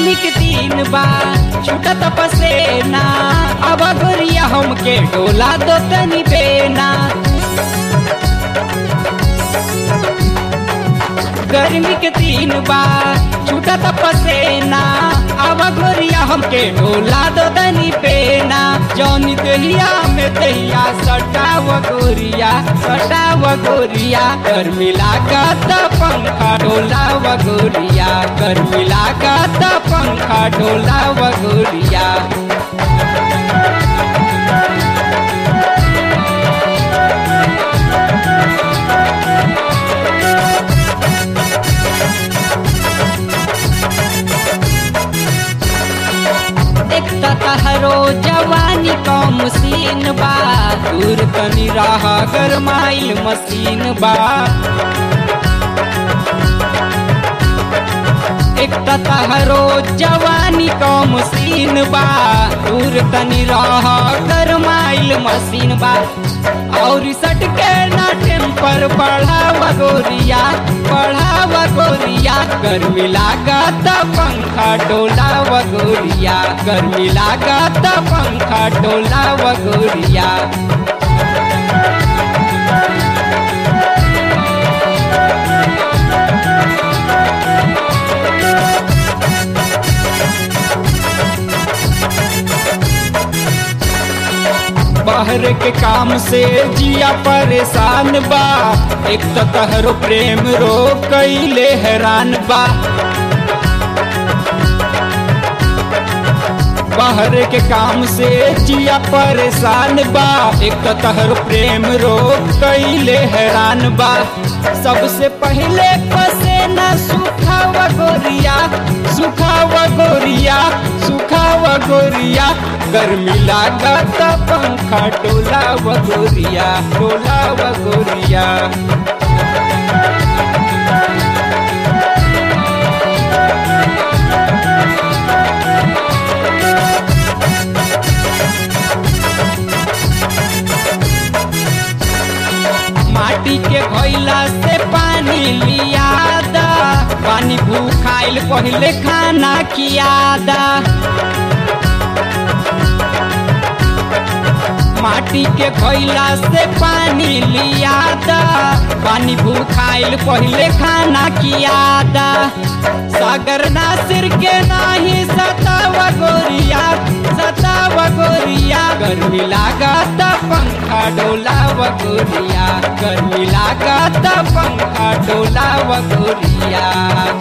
गर्मी के दिन बा छूटत पसेना अब गोरिया हमके डोला दो तनी बेना गर्मी के दिन बा छूटत पसेना अब गोरिया हमके डोला दो तनी बेना जौनी दहिया में दहिया सटाव गोरिया सटाव गोरिया गर्मी लागत पंखा डोला गोरिया गर्मी लागत पंखा डोला गोरिया एक तहरो जवानी का मशीन बा दूर तनी राह गरमाइल मशीन बा एक तहरो जवानी का मशीन बा दूर तनी राह गरमाइल मशीन बा और सट के ना टेम्पर बढ़ावा गोरिया बढ़ावा गोरिया गर्मी लागत पंखा डोला गोरिया गर्मी लागत पंखा डोला गोरिया बाहर के काम से जिया परेशान बा एक तो तहरो प्रेम रो कैले हैरान बा बाहर के काम से जिया परेशान बा एक तो तहर प्रेम रो कैले हैरान बा सबसे पहले पसेना सुखावा गोरिया सुखावा गोरिया सुखावा गोरिया गर्मी लागत पंखा डोला गोरिया डोला गोरिया माटी के घोइला से पानी लियादा पानी भूखाइल पहले खाना कियादा माटी के घोइला से पानी लियादा पानी भूखाइल पहले खाना कियादा सागर नासिर के नाही सतावा गोरिया सतावा गोरिया गर्मी लागत पंखा डोला गोरिया गर्मी लागत पंखा डोला गोरिया